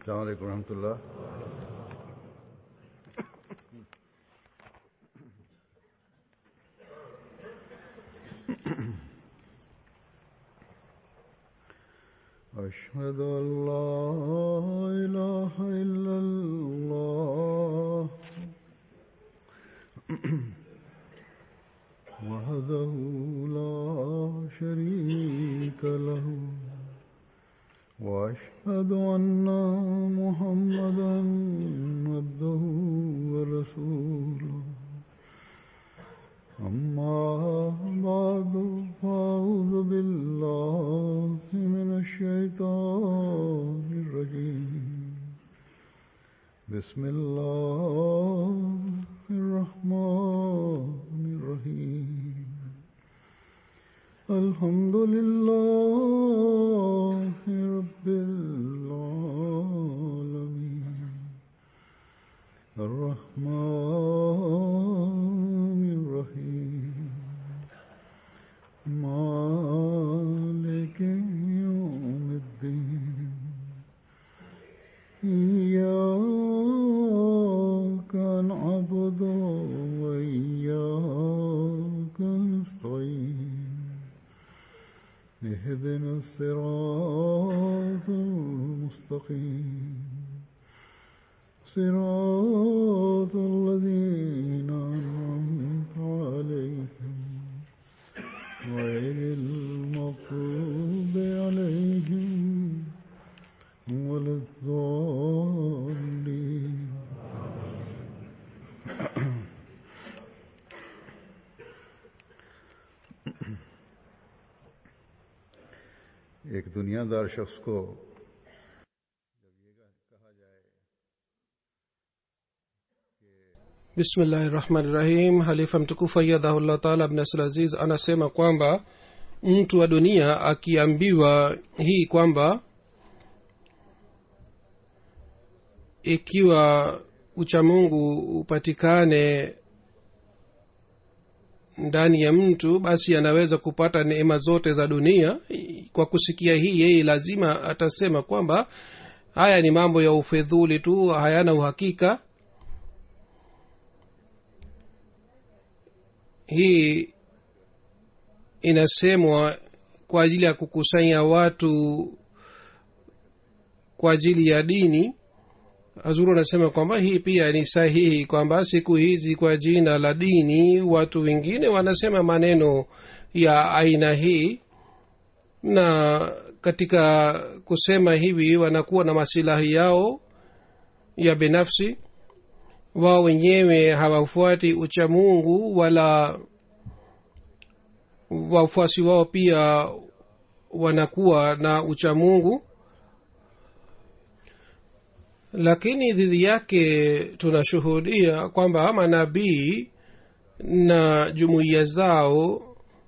السلام عليكم ورحمة الله أشهد أن لا إله إلا الله وحده لا شريك له واشهد ان محمدا عبده ورسوله اما بعد فاعوذ بالله من الشيطان الرجيم بسم الله الرحمن الرحيم الحمد لله رب العالمين الرحمن الرحيم مالك يوم الدين إياك نعبد وإياك نستعين اهدنا الصراط المستقيم صراط الذين أنعمت عليهم غير المغضوب عليهم ولا الضالين एक दुनियादार शख्स को bismillahi rahmani rahim halifa mtukufu ayadhahullah taala abnasl aziz anasema kwamba mtu wa dunia akiambiwa hii kwamba ikiwa uchamungu upatikane ndani ya mtu basi anaweza kupata neema zote za dunia kwa kusikia hii yeye lazima atasema kwamba haya ni mambo ya ufedhuli tu hayana uhakika hii inasemwa kwa ajili ya kukusanya watu kwa ajili ya dini hazuru anasema kwamba hii pia ni sahihi kwamba siku hizi kwa jina la dini watu wengine wanasema maneno ya aina hii na katika kusema hivi wanakuwa na masilahi yao ya binafsi wao wenyewe hawafuati uchamungu wala wafuasi wao pia wanakuwa na uchamungu lakini dhidi yake tunashuhudia kwamba manabii na jumuiya zao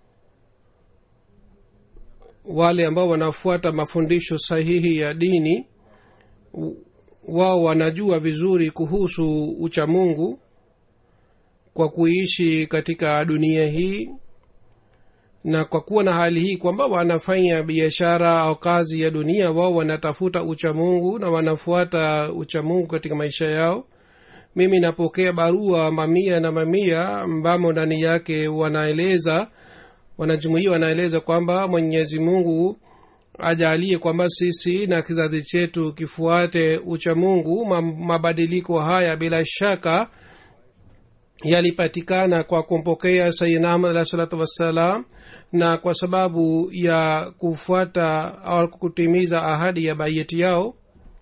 wale ambao wanafuata mafundisho sahihi ya dini wao wanajua vizuri kuhusu uchamungu kwa kuishi katika dunia hii na kwa kuwa na hali hii kwamba wanafanya biashara au kazi ya dunia wao wanatafuta uchamungu na wanafuata uchamungu katika maisha yao mimi napokea barua mamia na mamia ambamo ndani yake wanaeleza wanajumuia wanaeleza kwamba mwenyezi mungu ajalie kwamba sisi na kizazi chetu kifuate uchamungu mabadiliko haya bila shaka yalipatikana kwa kumpokea sayidina ahmad alah salatu wassalam na kwa sababu ya kufuata au kutimiza ahadi ya baiyeti yao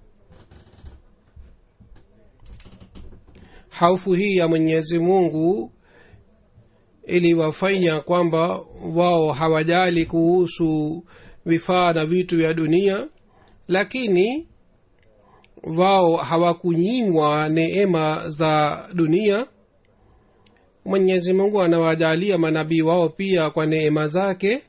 haufu hii ya mwenyezi mungu iliwafanya kwamba wao hawajali kuhusu vifaa na vitu vya dunia lakini wao hawakunyimwa neema za dunia mwenyezi mungu anawajalia manabii wao pia kwa neema zake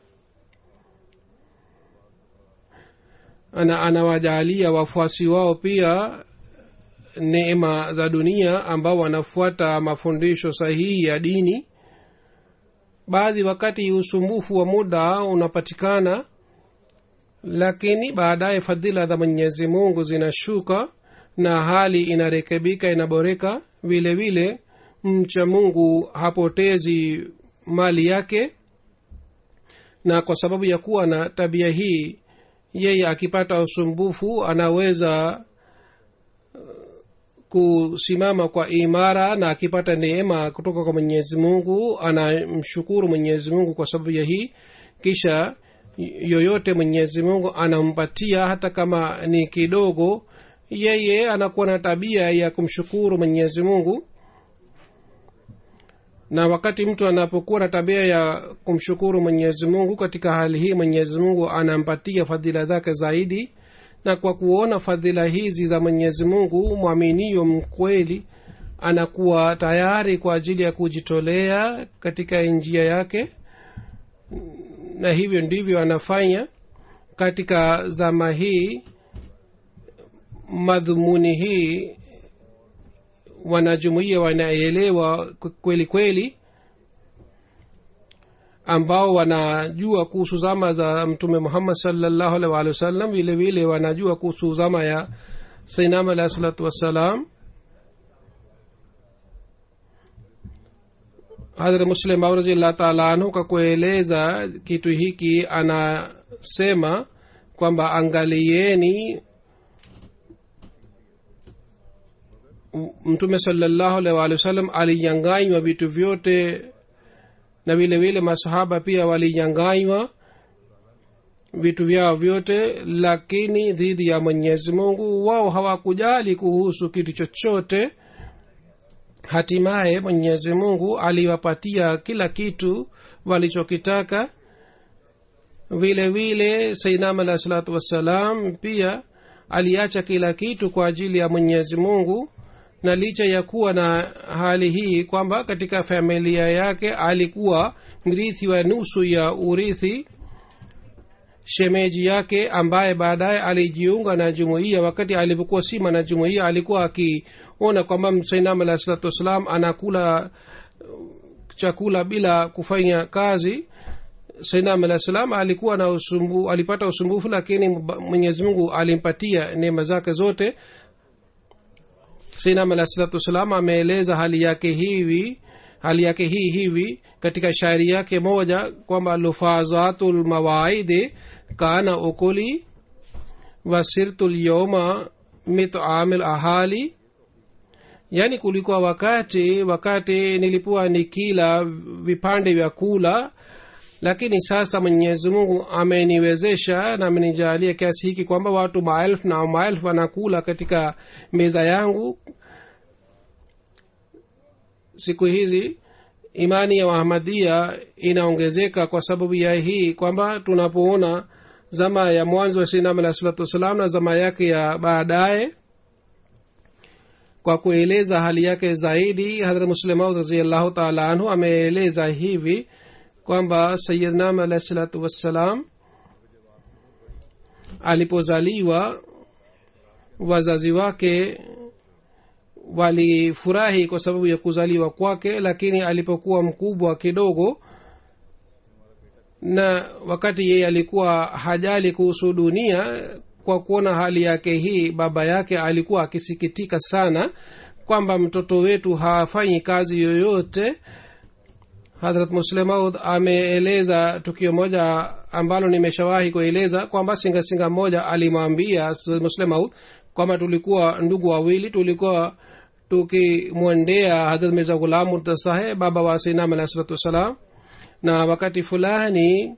ana anawajalia wafuasi wao pia neema za dunia ambao wanafuata mafundisho sahihi ya dini baadhi wakati usumbufu wa muda unapatikana lakini baadaye fadhila za mwenyezi mungu zinashuka na hali inarekebika inaboreka vile vile mcha mungu hapotezi mali yake na kwa sababu ya kuwa na tabia hii yeye akipata usumbufu anaweza kusimama kwa imara na akipata neema kutoka kwa mwenyezi mungu anamshukuru mwenyezi mungu kwa sababu ya hii kisha yoyote mwenyezi mungu anampatia hata kama ni kidogo yeye anakuwa na tabia ya kumshukuru mwenyezi mungu na wakati mtu anapokuwa na tabia ya kumshukuru mwenyezi mungu katika hali hii mwenyezi mungu anampatia fadhila zake zaidi na kwa kuona fadhila hizi za mwenyezi mungu mwaminio mkweli anakuwa tayari kwa ajili ya kujitolea katika njia yake na hivyo ndivyo anafanya katika zama hii madhumuni hii wanajumuia wanaelewa kweli kweli ambao wanajua kuhusu zama za mtume muhammad salllahu alih waalihi wasallam vile vile wanajua kuhusu zama ya sainam alahi salatu wassalam hadhrat muslim au raziallah taala anhu kwa kueleza kitu hiki anasema kwamba angalieni mtume salallahu alaihi waalihi wasallam alinyanganywa vitu vyote na vile vile masahaba pia walinyanganywa vitu vyao vyote lakini dhidi ya mwenyezi mungu wao hawakujali kuhusu kitu chochote hatimaye mwenyezi mungu aliwapatia kila kitu walichokitaka vile vile sainam alahi salatu wassalam pia aliacha kila kitu kwa ajili ya mwenyezi mungu na licha ya kuwa na hali hii kwamba katika familia yake alikuwa mrithi wa nusu ya urithi shemeji yake ambaye baadaye alijiunga na jumuiya wakati alipokuwa sima na jumuiya alikuwa akiona kwamba sainam alahi salatu wassalam anakula chakula bila kufanya kazi sainam alah salam alikuwa na usumbu, alipata usumbufu lakini mwenyezi mungu alimpatia neema zake zote sainam alah salatu wassalam ameeleza hali yake hivi hali yake hii hivi katika shairi yake moja kwamba lufazatu lmawaidi kana ukuli wasirtu lyoma mitamil ahali yaani kulikuwa wakati wakati nilikuwa nikila vipande vya kula lakini sasa mwenyezi mungu ameniwezesha na amenijalia kiasi hiki kwamba watu maelfu na maelfu wanakula katika meza yangu siku hizi imani ya wahamadia inaongezeka kwa sababu ya hii kwamba tunapoona zama ya mwanzo wa sinam alah salatu wassalam na zama yake ya baadaye kwa kueleza hali yake zaidi hadrat muslimaud raziallahu taala anhu ameeleza hivi kwamba sayidnam alahi salatu wassalam alipozaliwa wazazi wake walifurahi kwa sababu ya kuzaliwa kwake lakini alipokuwa mkubwa kidogo na wakati yeye alikuwa hajali kuhusu dunia kwa kuona hali yake hii baba yake alikuwa akisikitika sana kwamba mtoto wetu hafanyi kazi yoyote hadrat muslemaud ameeleza tukio moja ambalo nimeshawahi kueleza kwamba singasinga moja alimwambia muslemaud kwamba tulikuwa ndugu wawili tulikuwa tukimwendea hadrat mirza ghulam murtasahe baba wa sainam alahi salatu wassalam na wakati fulani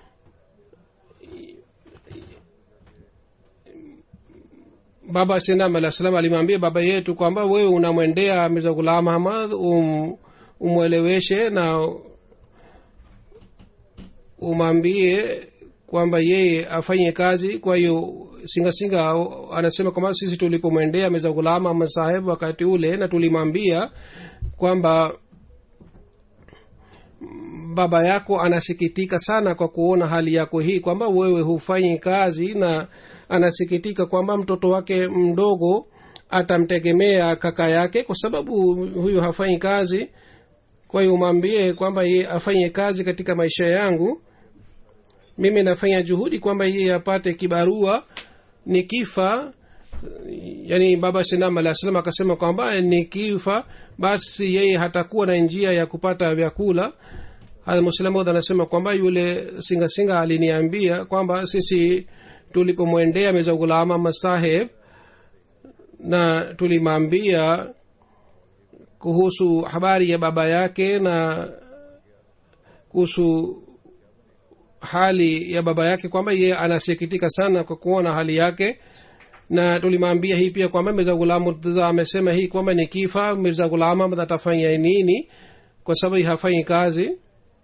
baba sinam alah salam alimwambia baba yetu kwamba wewe unamwendea mirza ghulam ahmad um, umweleweshe na umwambie kwamba yeye afanye kazi kwa hiyo singasinga anasema kwamba sisi tulipomwendea mirza ghulam ahmad saheb wakati ule na tulimwambia kwamba baba yako anasikitika sana kwa kuona hali yako hii kwamba wewe hufanyi kazi na anasikitika kwamba mtoto wake mdogo atamtegemea kaka yake kwa sababu huyu hafanyi kazi kwa hiyo umwambie kwamba ye afanye kazi katika maisha yangu mimi nafanya juhudi kwamba yeye apate kibarua nikifa yani baba sinam alah salam akasema kwamba nikifa basi yeye hatakuwa na njia ya kupata vyakula muslamud anasema kwamba yule singasinga aliniambia kwamba sisi tulipomwendea meza gulama masaheb na tulimwambia kuhusu habari ya baba yake na kuhusu hali ya baba yake kwamba yeye anasikitika sana kwa kuona hali yake na tulimwambia hii pia kwamba mirza gulam murtaza amesema hii kwamba ni kifa mirza gulam ahmad atafanya nini kwa sababu hafanyi kazi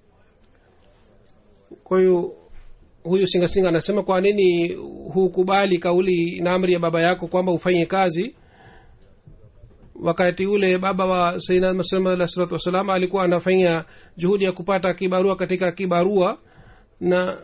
kwa hiyo huyu singasinga anasema kwa nini hukubali kauli na amri ya baba yako kwamba ufanye kazi wakati ule baba wa saidna maslama alah salatu wassalam alikuwa anafanya juhudi ya kupata kibarua katika kibarua na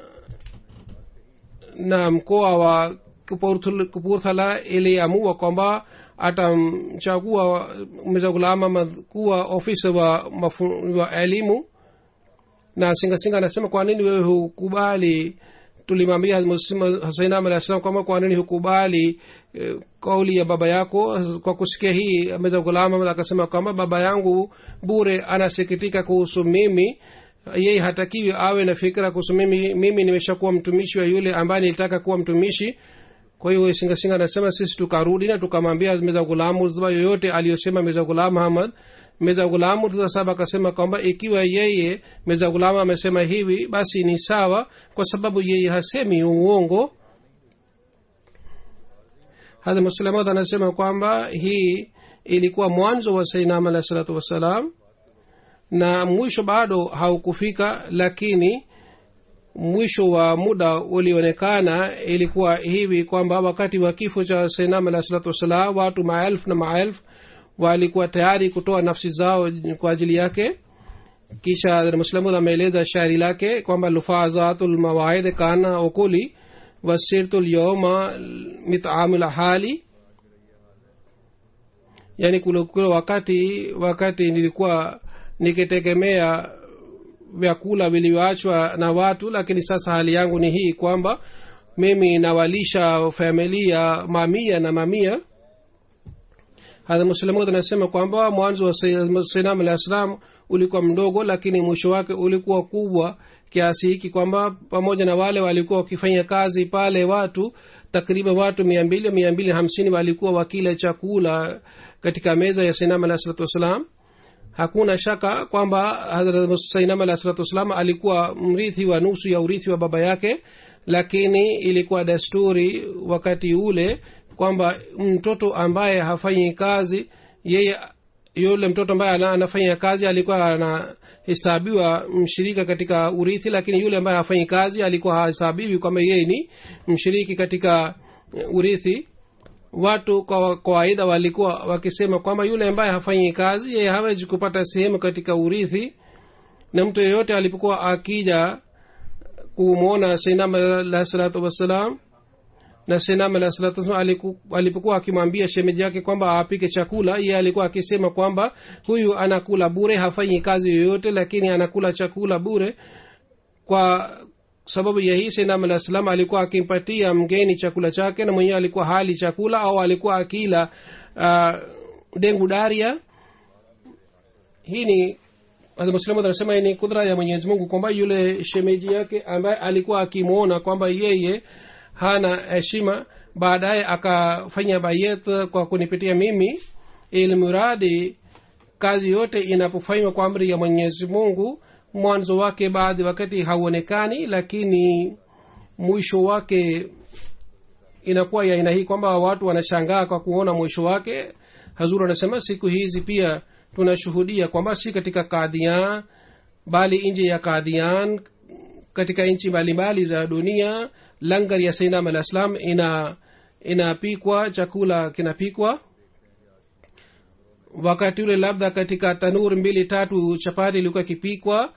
na mkoa wa kupurthala iliamua kwamba atamchagua mezagulama kuwa ofisa wa, mafu, wa elimu na singasinga anasema kwa nini wewe hukubali tulimwambia hasainam alah salam kwamba kwa nini hukubali eh, kauli ya baba yako kwa kusikia hii meza gulama akasema kwamba baba yangu bure anasikitika kuhusu mimi yeye hatakiwi awe na fikira kuhusu mimi mimi nimeshakuwa mtumishi wa yule ambaye nilitaka kuwa mtumishi kwa hiyo singasinga anasema sisi tukarudi na tukamwambia meza gulamu zba yoyote aliyosema meza gulam hamad meza gulamu sasa akasema kwamba ikiwa yeye meza gulamu amesema hivi basi ni sawa kwa sababu yeye hasemi uongo hadha muslamad anasema kwamba hii ilikuwa mwanzo wa sainam alahi salatu wassalam na mwisho bado haukufika lakini mwisho wa muda ulionekana ilikuwa hivi kwamba wakati wa kifo cha sainam alahi salatu wassalam watu maelfu na maelfu walikuwa tayari kutoa nafsi zao kwa ajili yake kisha muslamud ameeleza shairi lake kwamba lufazatu lmawaid kana okuli wasirtu lyoma mitamul hali yani kule wakati wakati nilikuwa nikitegemea vyakula vilivyoachwa na watu lakini sasa hali yangu ni hii kwamba mimi nawalisha familia mamia na mamia hadha muslimud anasema kwamba mwanzo wa sainam alah salam ulikuwa mdogo lakini mwisho wake ulikuwa kubwa kiasi hiki kwamba pamoja na wale walikuwa wakifanya kazi pale watu takriban watu mia mbili mia mbili hamsini walikuwa wakila chakula katika meza ya sainam alah salatu wassalam hakuna shaka kwamba sainam alah salatu wassalam alikuwa mrithi wa nusu ya urithi wa baba yake lakini ilikuwa desturi wakati ule kwamba mtoto ambaye hafanyi kazi yeye yule mtoto ambaye anafanya kazi alikuwa anahesabiwa mshirika katika urithi lakini yule ambaye hafanyi kazi alikuwa hahesabiwi kwamba yeye ni mshiriki katika urithi watu kwa kawaida walikuwa wakisema kwamba yule ambaye hafanyi kazi yeye hawezi kupata sehemu katika urithi na mtu yeyote alipokuwa akija kumwona sainam alahi salatu wassalam na senam alah salatu wasalam alipokuwa akimwambia shemeji yake kwamba apike chakula iye alikuwa akisema kwamba huyu anakula bure hafanyi kazi yoyote lakini anakula chakula bure kwa sababu ya hii senam alah salam alikuwa akimpatia mgeni chakula chake na mwenyewe alikuwa hali chakula au alikuwa akila uh, dengu daria hii ni muslimu anasema ni kudra ya mwenyezi mungu kwamba yule shemeji yake ambaye alikuwa akimwona kwamba yeye hana heshima baadaye akafanya bayet kwa kunipitia mimi ili muradi kazi yote inapofanywa kwa amri ya mwenyezi mungu mwanzo wake baadhi wakati hauonekani lakini mwisho wake inakuwa ya aina hii kwamba watu wanashangaa kwa kuona mwisho wake hazur anasema siku hizi pia tunashuhudia kwamba si katika kadhian bali nje ya kadhian katika nchi mbalimbali za dunia langar ya sainam alah salam ina inapikwa chakula kinapikwa wakati ule labda katika tanur mbili tatu chapati ilikuwa ikipikwa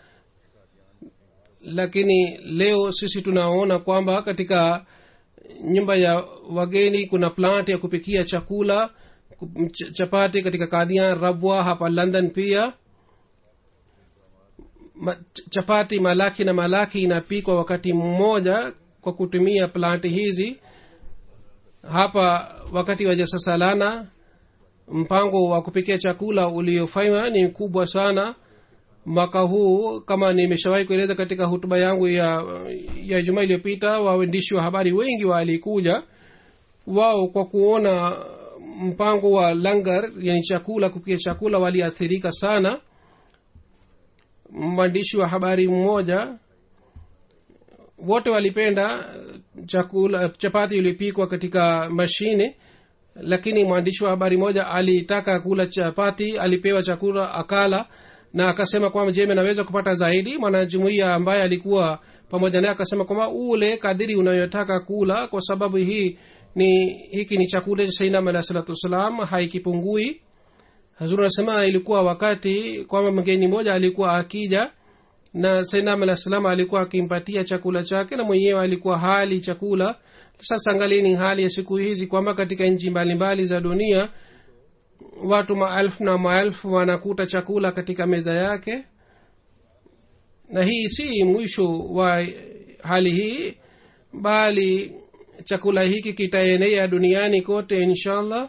lakini leo sisi tunaona kwamba katika nyumba ya wageni kuna plant ya kupikia chakula chapati katika kadian rabwa hapa london pia ma, chapati malaki na malaki inapikwa wakati mmoja kwa kutumia planti hizi hapa wakati wa jasasalana mpango wa kupikia chakula uliofanywa ni mkubwa sana mwaka huu kama nimeshawahi kueleza katika hutuba yangu ya ya juma iliyopita waandishi wa habari wengi walikuja wao kwa kuona mpango wa langar yani chakula kupikia chakula waliathirika sana mwandishi wa habari mmoja wote walipenda chakula chapati iliyopikwa katika mashine lakini mwandishi wa habari moja alitaka kula chapati alipewa chakula akala na akasema kwamba je naweza kupata zaidi mwanajumuia ambaye alikuwa pamoja naye akasema kwamba ule kadiri unayotaka kula kwa sababu hii ni hiki ni chakula cha sainam alah salatu wassalam haikipungui hazuru anasema ilikuwa wakati kwamba mgeni mmoja alikuwa akija na sainam alah salam alikuwa akimpatia chakula chake na mwenyewe alikuwa hali chakula sasa angalieni hali ya siku hizi kwamba katika nchi mbalimbali za dunia watu maelfu na maelfu wanakuta chakula katika meza yake na hii si mwisho wa hali hii bali chakula hiki kitaenea duniani kote inshallah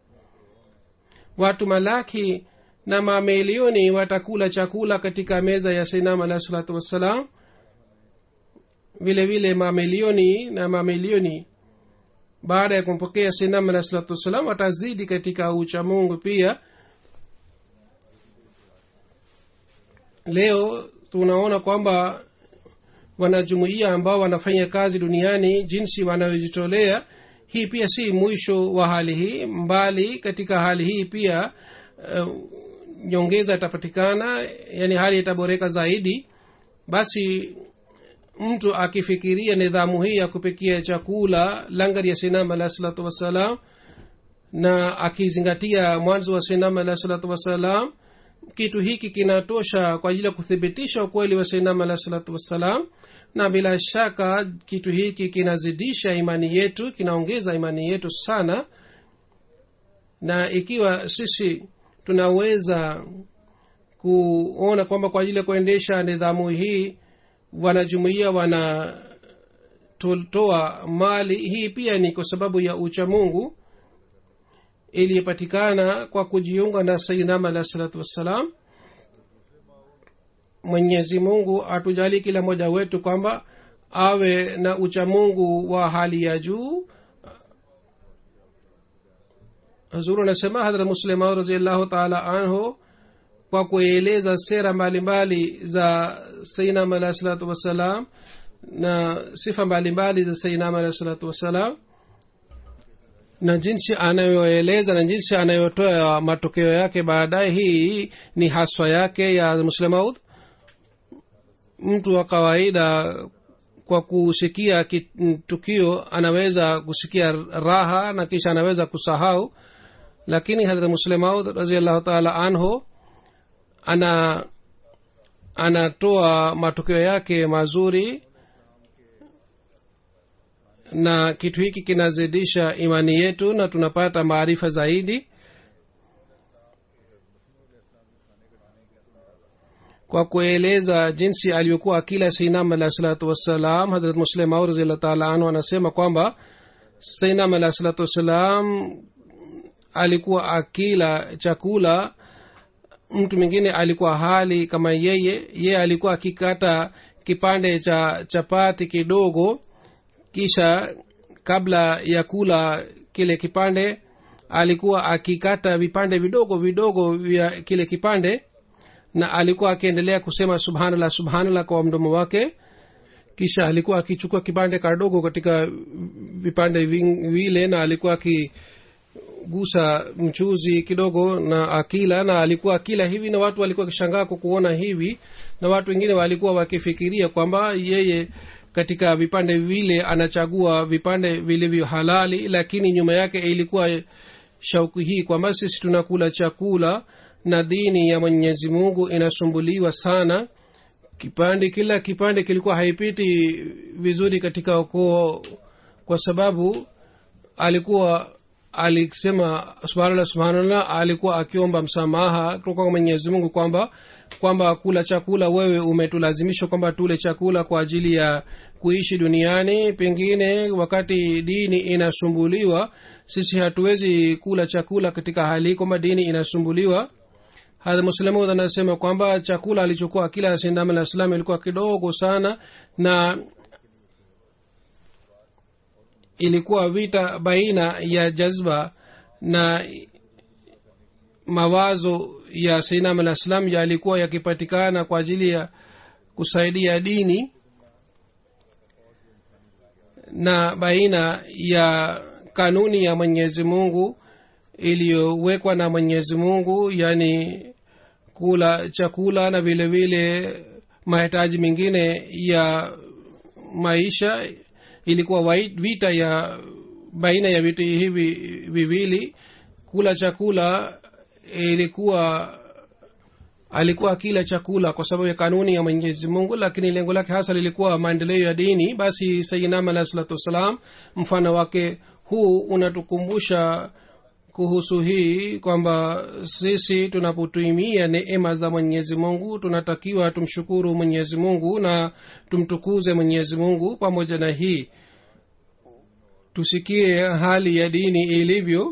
watu malaki na mamilioni watakula chakula katika meza ya sinam alahi salatu wassalam vile vile mamilioni na mamilioni baada ya kumpokea sinam alahi salatu wassalam watazidi katika uchamungu pia leo tunaona kwamba wanajumuia ambao wanafanya kazi duniani jinsi wanayojitolea hii pia si mwisho wa hali hii mbali katika hali hii pia uh, nyongeza itapatikana yani hali itaboreka zaidi basi mtu akifikiria nidhamu hii ya kupikia chakula langari ya sinam alahi salatu wassalam na akizingatia mwanzo wa sinam alahi salatu wassalam kitu hiki kinatosha kwa ajili ya kuthibitisha ukweli wa sainam alahi salatu wassalam na bila shaka kitu hiki kinazidisha imani yetu kinaongeza imani yetu sana na ikiwa sisi tunaweza kuona kwamba kwa ajili ya kuendesha nidhamu hii wanajumuia wanatoa mali hii pia ni kwa sababu ya uchamungu iliyopatikana kwa kujiunga na sayidam alahi salatu wassalam mwenyezi mungu atujali kila mmoja wetu kwamba awe na uchamungu wa hali ya juu hazuru anasema hadra muslimau raziallahu taala anhu kwa kueleza sera mbalimbali za sainam alahi salatu wassalam na sifa mbalimbali za sainam alahi salatu wassalam na jinsi anayoeleza na jinsi anayotoa matokeo yake baadaye hii ni haswa yake ya muslemaud mtu wa kawaida kwa kusikia tukio anaweza kusikia raha na kisha anaweza kusahau lakini hadrat muslemaud raziallahu taala anhu ana anatoa matokeo yake mazuri na kitu hiki kinazidisha imani yetu na tunapata maarifa zaidi kwa kueleza jinsi aliyokuwa akila sainam alahi salatu wassalam hadrat muslim au raziallah taala anhu anasema kwamba sainam alahi salatu wassalam alikuwa akila chakula mtu mwingine alikuwa hali kama yeye yeye alikuwa akikata kipande cha chapati kidogo kisha kabla ya kula kile kipande alikuwa akikata vipande vidogo vidogo vya kile kipande na alikuwa akiendelea kusema subhanallah subhanallah kwa mdomo wake kisha alikuwa akichukua kipande kadogo katika vipande vile na alikuwa akigusa mchuzi kidogo na akila na alikuwa akila hivi na watu walikuwa wakishangaa kwa kuona hivi na watu wengine walikuwa wakifikiria kwamba yeye katika vipande vile anachagua vipande vilivyo halali lakini nyuma yake ilikuwa shauku hii kwamba sisi tunakula chakula na dini ya mwenyezi mungu inasumbuliwa sana kipande kila kipande kilikuwa haipiti vizuri katika ukoo kwa sababu alikuwa alisema subhanallah subhanallah alikuwa akiomba msamaha kutoka kwa mwenyezi mungu kwamba kwamba kula chakula wewe umetulazimisha kwamba tule chakula kwa ajili ya kuishi duniani pengine wakati dini inasumbuliwa sisi hatuwezi kula chakula katika hali kwamba dini inasumbuliwa hadha muslimud anasema kwamba chakula alichokuwa kila sindam alah salam ilikuwa kidogo sana na ilikuwa vita baina ya jazba na mawazo ya sainam alah salam yalikuwa yakipatikana kwa ajili ya kusaidia dini na baina ya kanuni ya mwenyezi mungu iliyowekwa na mwenyezi mungu yani kula chakula na vile vile mahitaji mengine ya maisha ilikuwa wai- vita ya baina ya vitu hivi viwili kula chakula ilikuwa alikuwa akila chakula kwa sababu ya kanuni ya mwenyezi mungu lakini lengo lake hasa lilikuwa maendeleo ya dini basi sayinam alahi salatu wassalam mfano wake huu unatukumbusha kuhusu hii kwamba sisi tunapotuimia neema za mwenyezi mungu tunatakiwa tumshukuru mwenyezi mungu na tumtukuze mwenyezi mungu pamoja na hii tusikie hali ya dini ilivyo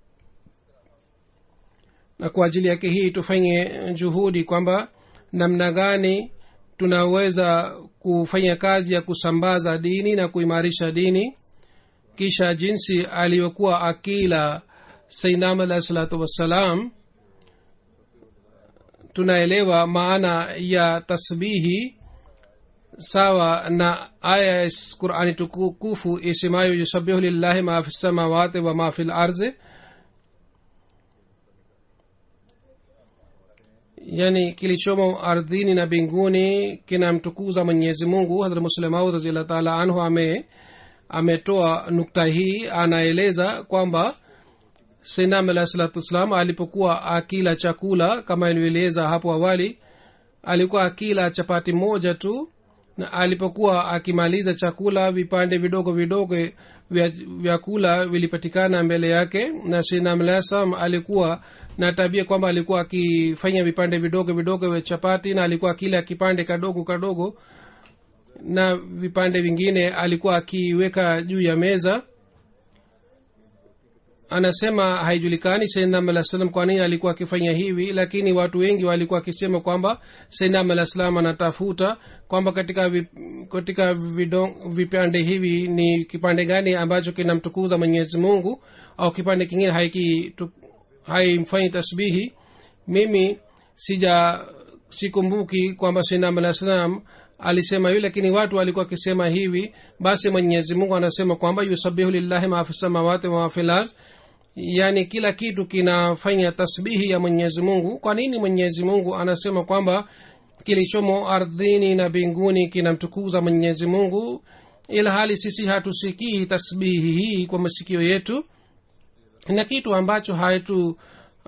na kwa ajili yake hii tufanye juhudi kwamba namna gani tunaweza kufanya kazi ya kusambaza dini na kuimarisha dini kisha jinsi aliyokuwa akila sainam alahi salatu wassalam tunaelewa maana ya tasbihi sawa na aya ya qurani tukufu isemayo yusabihu lillahi ma fi samawati wa ma fi larzi yani kilichomo ardhini na mbinguni kinamtukuza mwenyezi mungu hadrat muslemaud raziallah taala anhu ame ametoa nukta hii anaeleza kwamba sinam alahi salatu wassalam alipokuwa akila chakula kama ilivyoeleza hapo awali alikuwa akila chapati moja tu na alipokuwa akimaliza chakula vipande vidogo vidogo vya vyakula vilipatikana mbele yake na sinam alahi salam alikuwa na tabia kwamba alikuwa akifanya vipande vidogo vidogo vya chapati na alikuwa akila kipande kadogo kadogo na vipande vingine alikuwa akiweka juu ya meza anasema haijulikani sainam alah salam kwa nini alikuwa akifanya hivi lakini watu wengi walikuwa akisema kwamba sainam alah salam anatafuta kwamba katika vip, katika vidong, vipande hivi ni kipande gani ambacho kinamtukuza mwenyezi mungu au kipande kingine haiki haimfanyi tasbihi mimi sija sikumbuki kwamba sainam alah salam alisema hivi lakini watu walikuwa wakisema hivi basi mwenyezi mungu anasema kwamba yusabihu lillahi maafi samawati wamafi lard yaani kila kitu kinafanya tasbihi ya mwenyezi mungu kwa nini mwenyezi mungu anasema kwamba kilichomo ardhini na mbinguni kinamtukuza mwenyezi mungu ila hali sisi hatusikii tasbihi hii kwa masikio yetu na kitu ambacho haitu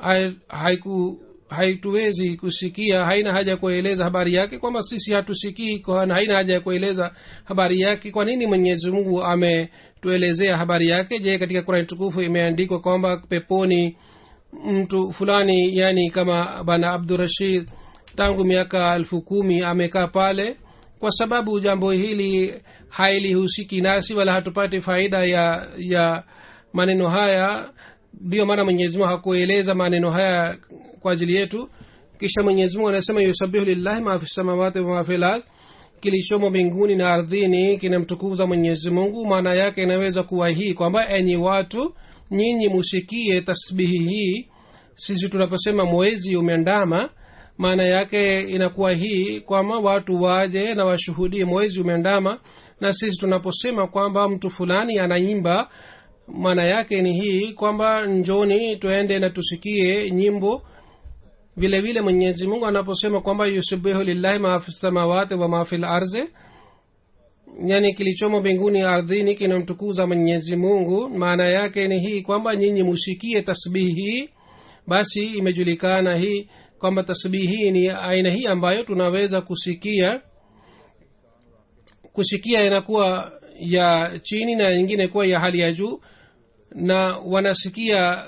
haiku haituwezi kusikia haina haja ya kueleza habari yake kwamba sisi hatusikii kwa haina haja ya kueleza habari yake kwa nini mwenyezi mungu ametuelezea habari yake je katika kurani tukufu imeandikwa kwamba peponi mtu fulani yani kama bana abdurashid tangu miaka elfu kumi amekaa pale kwa sababu jambo hili hailihusiki nasi wala hatupati faida ya ya maneno haya ndiyo maana mwenyezi mungu hakueleza maneno haya kwa ajili yetu kisha mwenyezi mungu anasema yusabihu lillahi maafi samawati wamafi lard kilichomo mbinguni na ardhini kinamtukuza mwenyezi mungu maana yake inaweza kuwa hii kwamba enyi watu nyinyi musikie tasbihi hii sisi tunaposema mwezi umeandama maana yake inakuwa hii kwamba watu waje na washuhudie mwezi umeandama na sisi tunaposema kwamba mtu fulani anaimba maana yake ni hii kwamba njoni tuende na tusikie nyimbo vile vile mwenyezi mungu anaposema kwamba yusubihu lillahi maafi samawati wa maafi larzi yani kilichomo mbinguni ardhini kinamtukuza mwenyezi mungu maana yake ni hii kwamba nyinyi musikie tasbihi hii basi imejulikana hii kwamba tasbihi hii ni aina hii ambayo tunaweza kusikia kusikia inakuwa ya chini na nyingine kuwa ya hali ya juu na wanasikia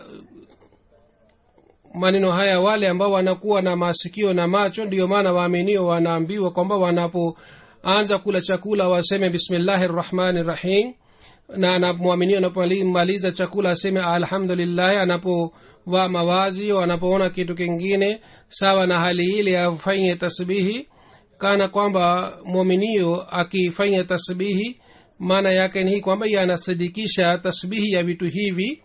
maneno haya wale ambao wanakuwa na masikio na macho ndiyo maana waaminio wanaambiwa kwamba wanapoanza kula chakula waseme bismillahi rrahmani rrahim na mwaminio anapomaliza chakula aseme alhamdulillahi anapovaa mawazi anapoona kitu kingine sawa na hali ile afanye tasbihi kana kwamba mwaminio akifanya tasbihi maana yake ni hii kwamba ye anasadikisha tasbihi ya vitu hivi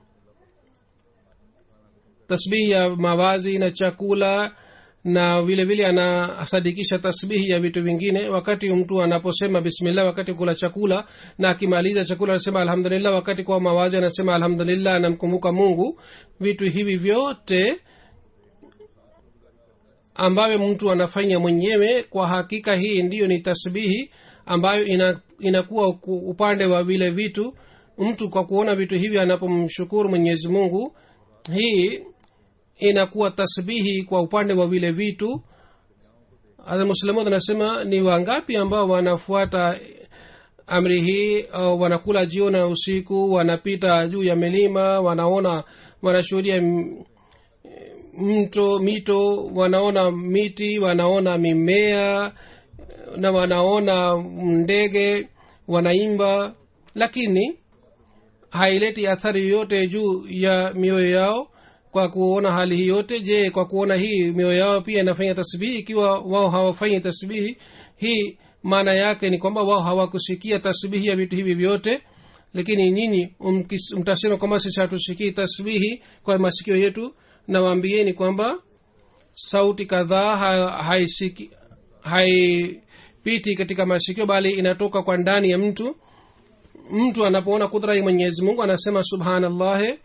tasbihi ya mawazi na chakula na vile vile anasadikisha tasbihi ya vitu vingine wakati mtu anaposema bismillah wakati kula chakula na akimaliza chakula anasema alhamdulillah wakati kwa mawazi anasema alhamdulillah anamkumbuka mungu vitu hivi vyote ambavyo mtu anafanya mwenyewe kwa hakika hii ndiyo ni tasbihi ambayo ina, inakuwa upande wa vile vitu mtu kwa kuona vitu hivi anapomshukuru mwenyezi mungu hii inakuwa tasbihi kwa upande wa vile vitu muslimud anasema ni wangapi ambao wanafuata amri hii au wanakula jioni na usiku wanapita juu ya milima wanaona wanashuhudia mto mito wanaona miti wanaona mimea na wanaona ndege wanaimba lakini haileti athari yoyote juu ya mioyo yao kwa kuona hali hii yote je kwa kuona hii mioyo yao pia inafanya tasbihi ikiwa wao hawafanyi tasbihi hii maana yake ni kwamba wao hawakusikia tasbihi ya vitu hivi vyote lakini nyinyi mtasema kwamba sisi hatusikii tasbihi kwa masikio yetu nawaambieni kwamba sauti kadhaa haipiti hai, hai katika masikio bali inatoka kwa ndani ya mtu mtu anapoona kudra ya mwenyezi mungu anasema subhanallahi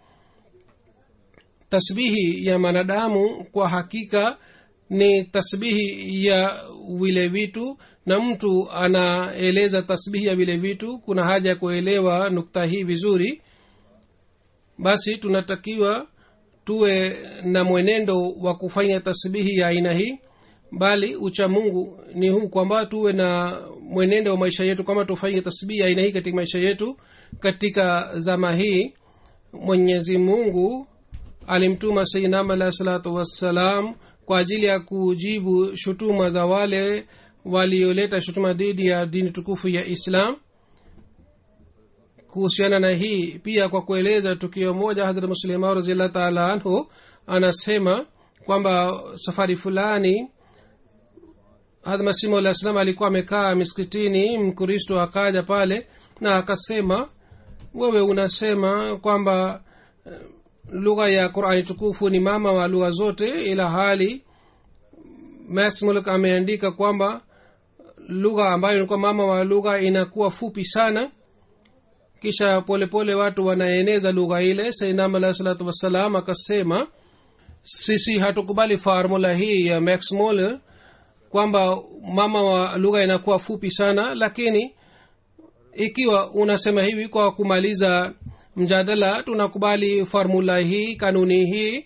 tasbihi ya mwanadamu kwa hakika ni tasbihi ya vile vitu na mtu anaeleza tasbihi ya vile vitu kuna haja ya kuelewa nukta hii vizuri basi tunatakiwa tuwe na mwenendo wa kufanya tasbihi ya aina hii bali ucha mungu ni huu kwamba tuwe na mwenendo wa maisha yetu kwamba tufanye tasbihi ya aina hii katika maisha yetu katika zama hii mwenyezi mungu alimtuma sainam alahi salatu wassalam kwa ajili ya kujibu shutuma za wale walioleta shutuma dhidi ya dini tukufu ya islam kuhusiana na hii pia kwa kueleza tukio moja hadrat muslimau raziallah taala anhu anasema kwamba safari fulani hadrat masimu alah salam alikuwa amekaa miskitini mkristo akaja pale na akasema wewe unasema kwamba lugha ya qurani tukufu ni mama wa lugha zote ila hali masmulk ameandika kwamba lugha ambayo ilikuwa mama wa lugha inakuwa fupi sana kisha polepole pole watu wanaeneza lugha ile sainam alahi salatu wassalam akasema sisi hatukubali formula hii ya max moller kwamba mama wa lugha inakuwa fupi sana lakini ikiwa unasema hivi kwa kumaliza mjadala tunakubali formula hii kanuni hii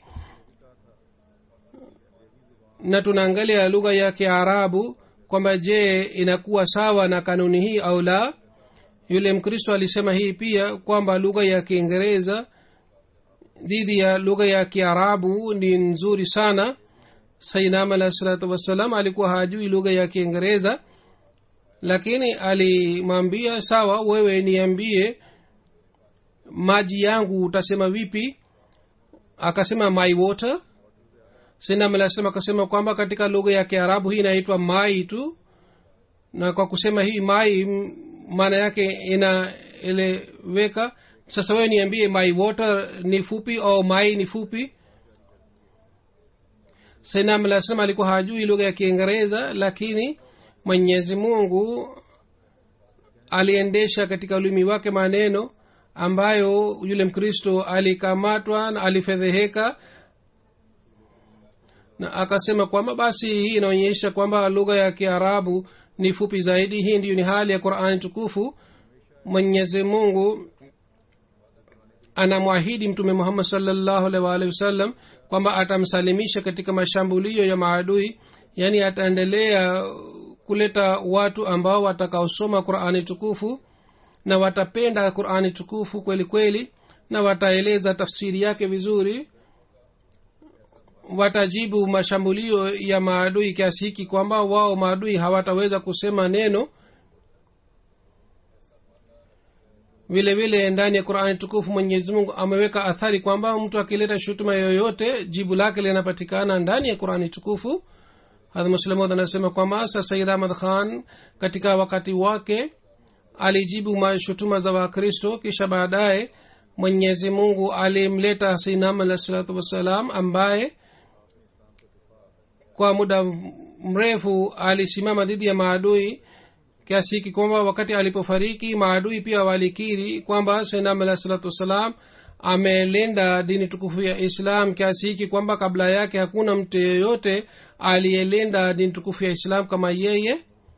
na tunaangalia lugha ya kiarabu kwamba je inakuwa sawa na kanuni hii au la yule mkristo alisema hii pia kwamba lugha ya kiingereza dhidi ya lugha ya kiarabu ni nzuri sana sainam alahi salatu wassalam alikuwa hajui lugha ya kiingereza lakini alimwambia sawa wewe niambie maji yangu utasema vipi akasema my water sainam alahi salam akasema kwamba katika lugha ya kiarabu hii inaitwa mai tu na kwa kusema hii mai maana yake inaeleweka sasa wewe niambie my water ni fupi au mai ni fupi sainam alah salam alikuwa hajui lugha ya kiingereza lakini mwenyezi mungu aliendesha katika ulimi wake maneno ambayo yule mkristo alikamatwa na alifedheheka na akasema kwamba basi hii inaonyesha kwamba lugha ya kiarabu ni fupi zaidi hii ndiyo ni hali ya qurani tukufu mwenyezi mungu anamwahidi mtume muhammad salllahu alhi waalihi wasallam kwamba atamsalimisha katika mashambulio ya maadui yaani ataendelea kuleta watu ambao watakaosoma qurani tukufu na watapenda qurani tukufu kweli kweli na wataeleza tafsiri yake vizuri watajibu mashambulio ya maadui kiasi hiki kwamba wao maadui hawataweza kusema neno vile vile ndani ya qurani tukufu mwenyezi mungu ameweka athari kwamba mtu akileta shutuma yoyote jibu lake linapatikana ndani ya qurani tukufu hadmuslemod anasema kwamba sa sayid ahmad khan katika wakati wake alijibu mashutuma za wakristo kisha baadaye mwenyezi mungu alimleta hasinam alah salatu wassalam ambaye kwa muda mrefu alisimama dhidi ya maadui kiasi hiki kwamba wakati alipofariki maadui pia walikiri kwamba sainam alah salatu wassalam amelinda dini tukufu ya islam kiasi hiki kwamba kabla yake hakuna mtu yeyote aliyelinda dini tukufu ya islam kama yeye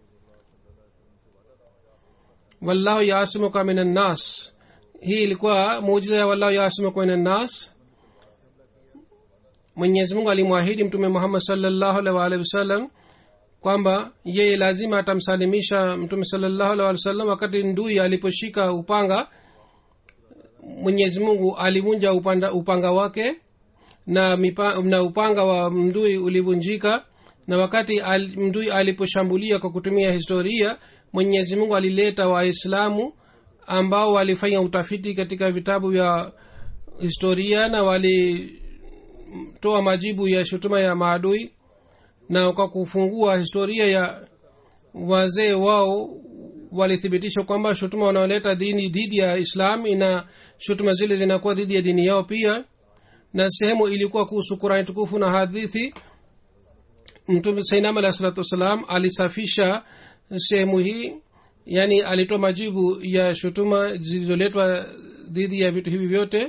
wallahu yaasimuka min annas hii ilikuwa muujiza ya wallahu yaasimuka min annas mwenyezi mungu alimwahidi mtume muhammad salllahu alih waalihi wasallam kwamba yeye lazima atamsalimisha mtume salllahu alih walih wasallam wakati ndui aliposhika upanga mwenyezi mungu alivunja upanda, upanga wake na, mipa, na upanga wa mdui ulivunjika na wakati al, mdui aliposhambulia kwa kutumia historia mwenyezi mungu alileta waislamu ambao walifanya utafiti katika vitabu vya historia na walitoa majibu ya shutuma ya maadui na kwa kufungua historia ya wazee wao walithibitisha kwamba shutuma wanaoleta dini dhidi ya islam ina shutuma zile zinakuwa dhidi ya dini yao pia na sehemu ilikuwa kuhusu kurani tukufu na hadithi mtume sainam alah salatu wassalam alisafisha sehemu hii yaani alitoa majibu ya shutuma zilizoletwa dhidi ya vitu hivi vyote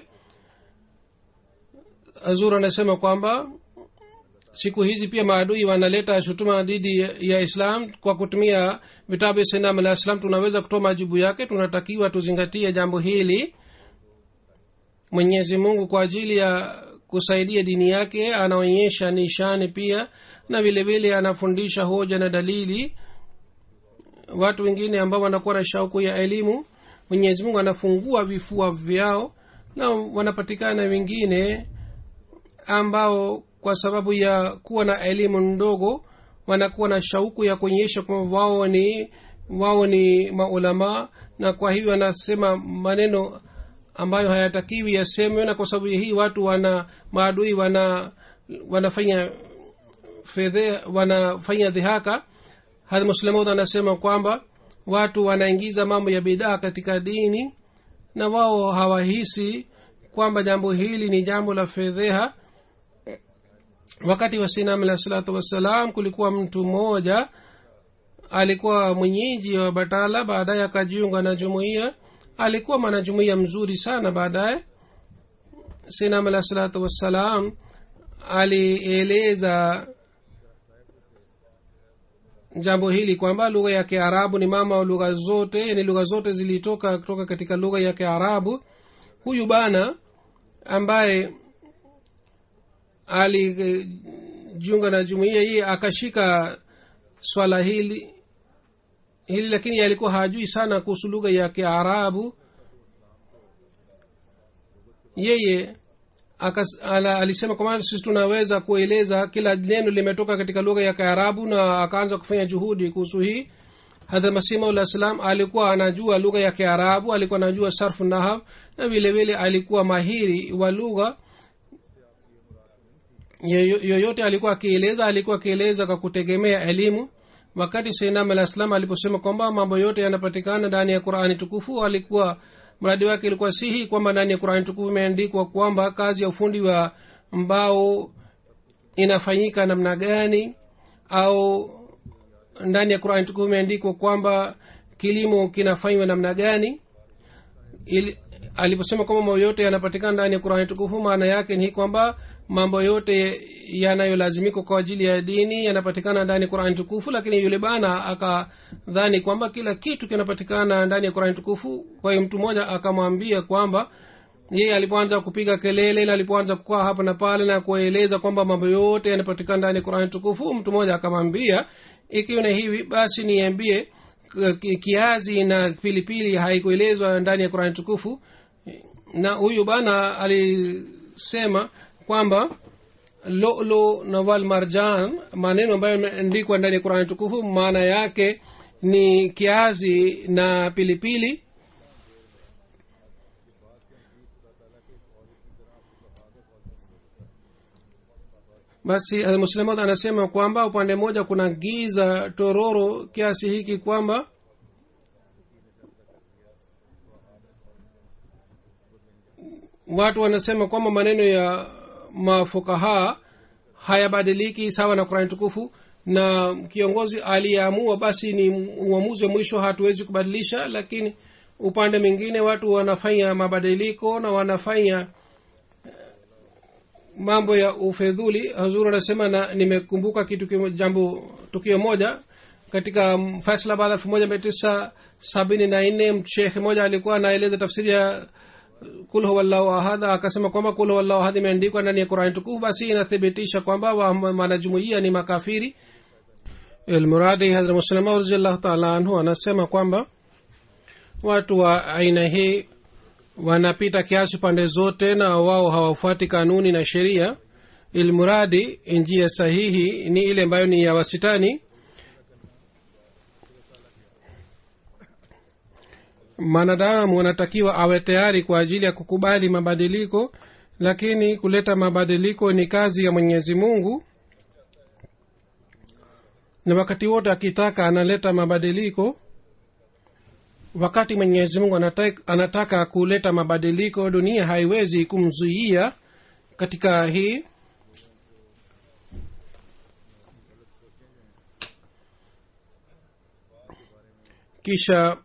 azur anasema kwamba siku hizi pia maadui wanaleta shutuma dhidi ya islam kwa kutumia vitabu sinam alah islam tunaweza kutoa majibu yake tunatakiwa tuzingatie jambo hili mwenyezi mungu kwa ajili ya kusaidia dini yake anaonyesha nishani pia na vile vile anafundisha hoja na dalili watu wengine ambao wanakuwa na shauku ya elimu mwenyezi mungu anafungua vifua vyao na wanapatikana wengine ambao kwa sababu ya kuwa na elimu ndogo wanakuwa na shauku ya kuonyesha kwamba wao ni wao ni maulamaa na kwa hivyo wanasema maneno ambayo hayatakiwi yasemwe na kwa sababu hii watu wana maadui wana wanafanya fedhe wanafanya dhihaka hadmuslemud anasema kwamba watu wanaingiza mambo ya bidaa katika dini na wao hawahisi kwamba jambo hili ni jambo la fedheha wakati wa sinam alah salatu wassalam kulikuwa mtu mmoja alikuwa mwenyeji wa batala baadaye akajiunga na jumuiya alikuwa mwanajumuiya mzuri sana baadaye sinam alah salatu wassalam alieleza jambo hili kwamba lugha ya kiarabu ni mama wa lugha zote ni lugha zote zilitoka kutoka katika lugha ya kiarabu huyu bana ambaye alijiunga na jumuiya hii akashika swala hili hili lakini alikuwa hajui sana kuhusu lugha ya kiarabu yeye akas, ala, alisema kwamba sisi tunaweza kueleza kila neno limetoka katika lugha ya kiarabu na akaanza kufanya juhudi kuhusu hii hadha masima ulah salam alikuwa anajua lugha ya kiarabu alikuwa anajua sarfu nahab na vile vile alikuwa mahiri wa lugha yoyote alikuwa akieleza alikuwa akieleza kwa kutegemea elimu wakati sainam alah salam aliposema kwamba mambo yote yanapatikana ndani ya qurani tukufu alikuwa mradi wake ilikuwa sihi kwamba ndani ya qurani tukufu imeandikwa kwamba kazi ya ufundi wa mbao inafanyika namna gani au ndani ya qurani tukufu imeandikwa kwamba kilimo kinafanywa namna gani ili aliposema kwamba mambo yote yanapatikana ndani ya qurani tukufu maana yake ni kwamba mambo yote yanayolazimika kwa ajili ya dini yanapatikana ndani ya qurani tukufu lakini yule bana akadhani kwamba kila kitu kinapatikana ndani ya qurani tukufu kwa hiyo mtu mmoja akamwambia kwamba yeye alipoanza kupiga kelele na alipoanza kukaa hapa na pale na kueleza kwamba mambo yote yanapatikana ndani ya qurani tukufu mtu mmoja akamwambia ikiwa ni hivi basi niambie kiazi na pilipili haikuelezwa ndani ya qurani tukufu na huyu bana alisema kwamba lolo na wal marjan maneno ambayo yameandikwa ndani ya qurani tukufu maana yake ni kiazi na pilipili basi muslimat anasema kwamba upande mmoja kuna giza tororo kiasi hiki kwamba watu wanasema kwamba maneno ya mafukaha hayabadiliki sawa na kurani tukufu na kiongozi aliyeamua basi ni uamuzi wa mwisho hatuwezi kubadilisha lakini upande mwingine watu wanafanya mabadiliko na wanafanya mambo ya ufedhuli hazur anasema na nimekumbuka kitu kimo, jambo tukio moja katika faisalabad elfu moja mia tisa sabini na nne shekhe moja alikuwa anaeleza tafsiri ya kul huwallahu ahad akasema kwamba kul huwallahu ahad imeandikwa ndani ya qurani tukufu basi inathibitisha kwamba wanajumuia ni makafiri ilmuradi hadra muslima raziallahu taala anhu anasema kwamba watu wa aina hii wanapita kiasi pande zote na wao hawafuati kanuni na sheria ilmuradi njia sahihi ni ile ambayo ni ya wasitani mwanadamu anatakiwa awe tayari kwa ajili ya kukubali mabadiliko lakini kuleta mabadiliko ni kazi ya mwenyezi mungu na wakati wote akitaka analeta mabadiliko wakati mwenyezi mungu anataka, anataka kuleta mabadiliko dunia haiwezi kumzuia katika hii kisha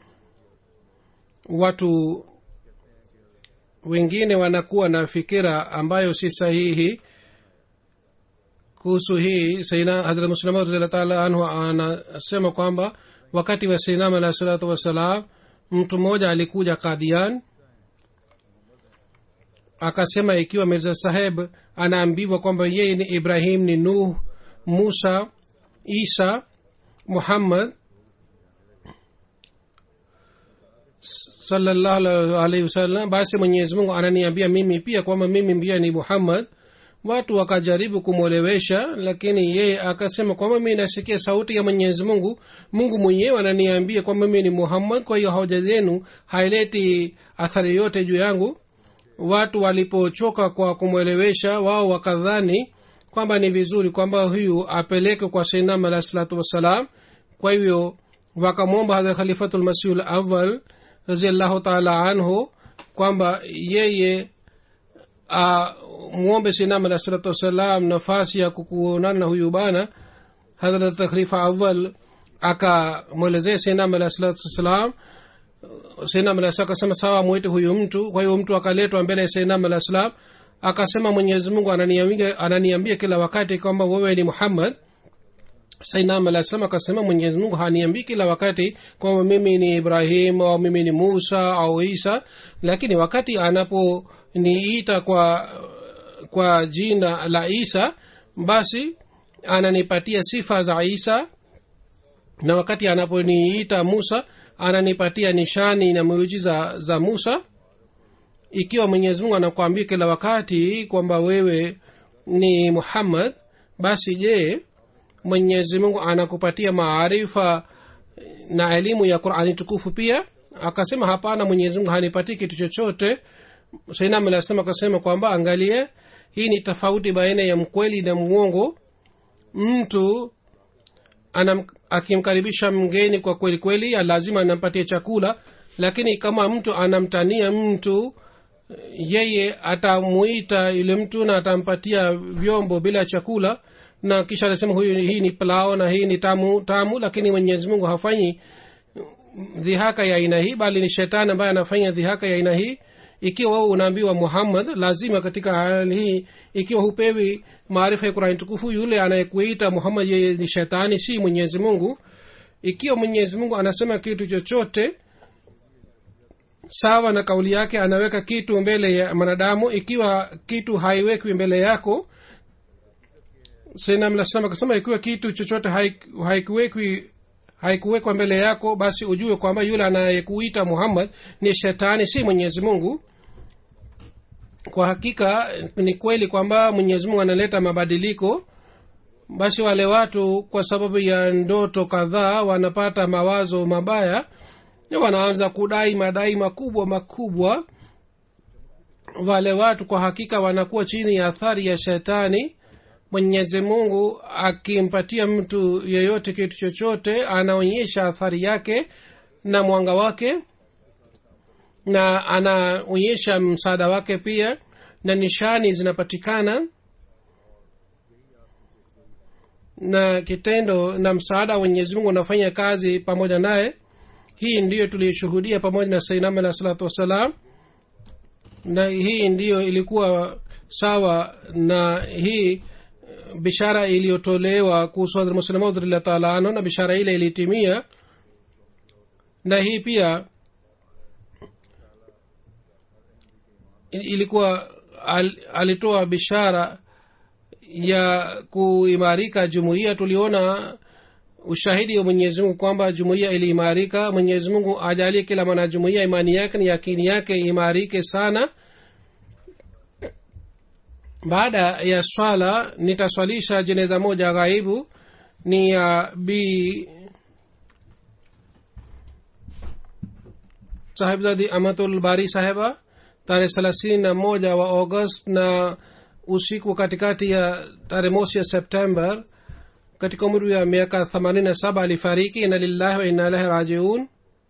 watu wengine wanakuwa na fikira ambayo si sahihi kuhusu hii saina hazrat muslima radillah taala anhu anasema kwamba wakati wa sainam alahi salatu wassalam mtu mmoja alikuja kadian akasema ikiwa mirza saheb anaambiwa kwamba yeye ni ibrahim ni nuh musa isa muhammad salallahu alaihi wasallam basi mwenyezi mungu ananiambia mimi pia kwamba mimi pia ni muhammad watu wakajaribu kumwelewesha lakini yeye akasema kwamba mi nasikia sauti ya mwenyezi mungu mungu mwenyewe ananiambia kwamba mimi ni muhammad kwa hiyo hoja zenu haileti athari yote juu yangu watu walipochoka kwa kumwelewesha wao wakadhani kwamba ni vizuri kwamba huyu apeleke kwa sainam alahi salatu wassalam kwa hivyo wakamwomba hadha khalifatulmasihu lawal raziallahu taala anhu kwamba yeye mwombe sinam alah salatu wassalam nafasi ya kukuonana na huyu bana hadrat takhlifa awal akamwelezea sinam alah salatu wassalam sinam alah akasema sawa mwite huyu mtu kwa hiyo mtu akaletwa mbele ya sinam alah salam akasema mwenyezi mungu ananiambia, ananiambia kila wakati kwamba wewe ni muhammad sainam alah salam akasema mwenyezi mungu haniambii kila wakati kwamba mimi ni ibrahim au mimi ni musa au isa lakini wakati anaponiita kwa kwa jina la isa basi ananipatia sifa za isa na wakati anaponiita musa ananipatia nishani na miujiza za musa ikiwa mwenyezi mungu anakuambia kila wakati kwamba wewe ni muhammad basi je mwenyezi mungu anakupatia maarifa na elimu ya qurani tukufu pia akasema hapana mwenyezi mungu hanipatii kitu chochote sainam alasema akasema kwamba angalie hii ni tofauti baina ya mkweli na mwongo mtu anam, akimkaribisha mgeni kwa kweli kweli lazima anampatia chakula lakini kama mtu anamtania mtu yeye atamuita yule mtu na atampatia vyombo bila chakula na kisha anasema huyu hii ni plao na hii ni tamu tamu lakini mwenyezi mungu hafanyi dhihaka ya aina hii bali ni shetani ambaye anafanya dhihaka ya aina hii ikiwa wewe unaambiwa muhammad lazima katika hali hii ikiwa hupewi maarifa ya kurani tukufu yule anayekuita muhammad yeye ni shetani si mwenyezi mungu ikiwa mwenyezi mungu anasema kitu chochote sawa na kauli yake anaweka kitu mbele ya mwanadamu ikiwa kitu haiwekwi mbele yako sinamlasema akasema ikiwa kitu chochote haikuwekwi haikuwekwa mbele yako basi ujue kwamba yule anayekuita muhammad ni shetani si mwenyezi mungu kwa hakika ni kweli kwamba mwenyezi mungu analeta mabadiliko basi wale watu kwa sababu ya ndoto kadhaa wanapata mawazo mabaya na wanaanza kudai madai makubwa makubwa wale watu kwa hakika wanakuwa chini ya athari ya shetani mwenyezi mungu akimpatia mtu yeyote kitu chochote anaonyesha athari yake na mwanga wake na anaonyesha msaada wake pia na nishani zinapatikana na kitendo na msaada wa mwenyezi mungu unafanya kazi pamoja naye hii ndiyo tuliyoshuhudia pamoja na sainam alah salatu wassalam na hii ndiyo ilikuwa sawa na hii bishara iliyotolewa kuhusu hadrat muslemaud radiallahu taala anhu na bishara ile ilitimia na hii pia ilikuwa al, alitoa bishara ya kuimarika jumuiya tuliona ushahidi wa mwenyezi mungu kwamba jumuiya iliimarika mwenyezi mungu ajalie kila mwanajumuiya imani yake ni yakini yake imarike sana baada ya swala nitaswalisha jeneza moja ghaibu ni ya bi sahibzadi amatul bari saheba tarehe thelathini na moja wa august na usiku katikati ya tarehe mosi ya september katika umri wa miaka themanini na saba alifariki ina lillahi wa inna ilahi rajiun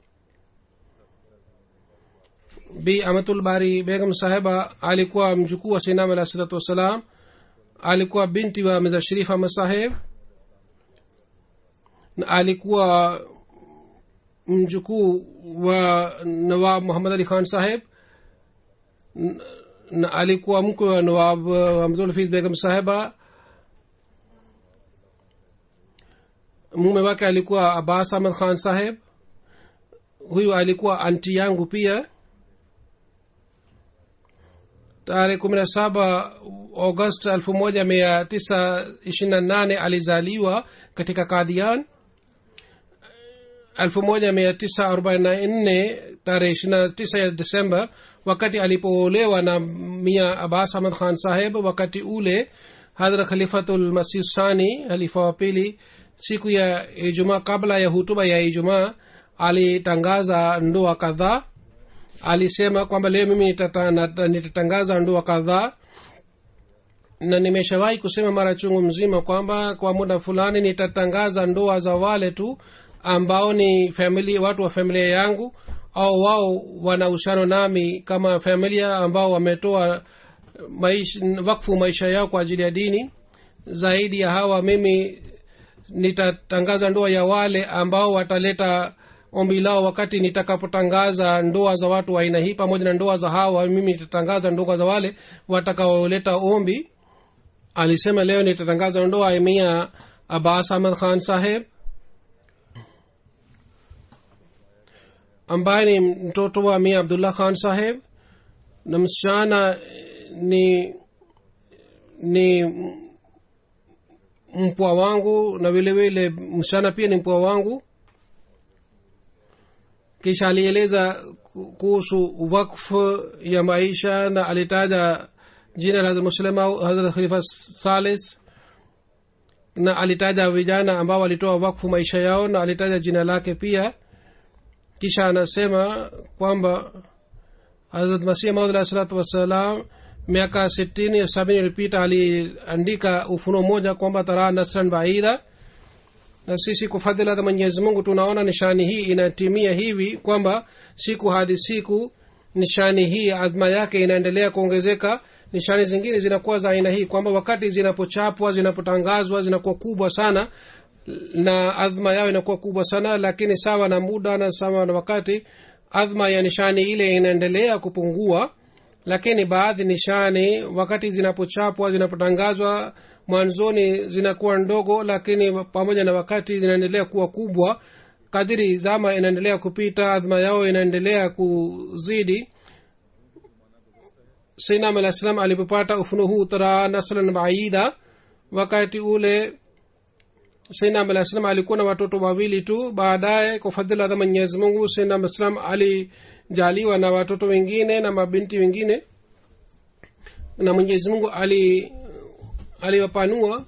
bi amatul bari begam saheba alikuwa mjukuu wa sinam alah salatu wassalam alikuwa binti wa miza sharif ahmad saheb na alikuwa mjukuu wa nawab muhammad ali khan saheb na alikuwa mkwe wa nawab hamdulhafiz begam saheba mume wake alikuwa abbas ahmad khan saheb huyu alikuwa anti yangu pia tarehe kumi na saba august elfu moja mia tisa ishirini na nane alizaliwa katika kadhian elfu moja mia tisa arobaini na nne tarehe ishiri na tisa ya desemba wakati alipoolewa na mia abbas ahmad khan saheb wakati ule hadra khalifatulmasih sani halifa wa pili siku ya ijumaa kabla ya hutuba ya ijumaa alitangaza ndoa kadhaa alisema kwamba leo mimi nitata, nitatangaza ndoa kadhaa na nimeshawahi kusema mara chungu mzima kwamba kwa muda fulani nitatangaza ndoa za wale tu ambao ni famili, watu wa familia yangu au wao wana uhusiano nami kama familia ambao wametoa maisha, wakfu maisha yao kwa ajili ya dini zaidi ya hawa mimi nitatangaza ndoa ya wale ambao wataleta ombi lao wakati nitakapotangaza ndoa za watu wa aina hii pamoja na ndoa za hawa mimi nitatangaza ndoa za wale watakaoleta ombi alisema leo nitatangaza ndoa ya mia abbas ahmad khan saheb ambaye ni mtoto wa mia abdullah khan saheb na msichana ni ni mpwa wangu na vile vile msichana pia ni mpwa wangu kisha alieleza kuhusu wakfu ya maisha na alitaja jina la muslima hazrat khalifa salis na alitaja vijana ambao walitoa wakfu maisha yao na alitaja jina lake pia kisha anasema kwamba hazrat masih maud alah salatu wassalam miaka sitini sabini ilipita aliandika ufuno moja kwamba taraa nasran baida na sisi kwa fadhila za mwenyezi mungu tunaona nishani hii inatimia hivi kwamba siku hadi siku nishani hii azma yake inaendelea kuongezeka nishani zingine zinakuwa za aina hii kwamba wakati zinapochapwa zinapotangazwa zinakuwa kubwa sana na adhma yao inakuwa kubwa sana lakini sawa na muda na sawa na wakati adhma ya nishani ile inaendelea kupungua lakini baadhi nishani wakati zinapochapwa zinapotangazwa mwanzoni zinakuwa ndogo lakini pamoja na wakati zinaendelea kuwa kubwa kadiri zama inaendelea kupita adhma yao inaendelea kuzidi sinam alah salam alipopata ufuno huu tara naslan baida wakati ule sinam alah salam alikuwa na watoto wawili tu baadaye kwa fadhila za mwenyezi mungu sinam alah salam alijaliwa na watoto wengine na mabinti wengine na mwenyezi mungu ali aliwapanua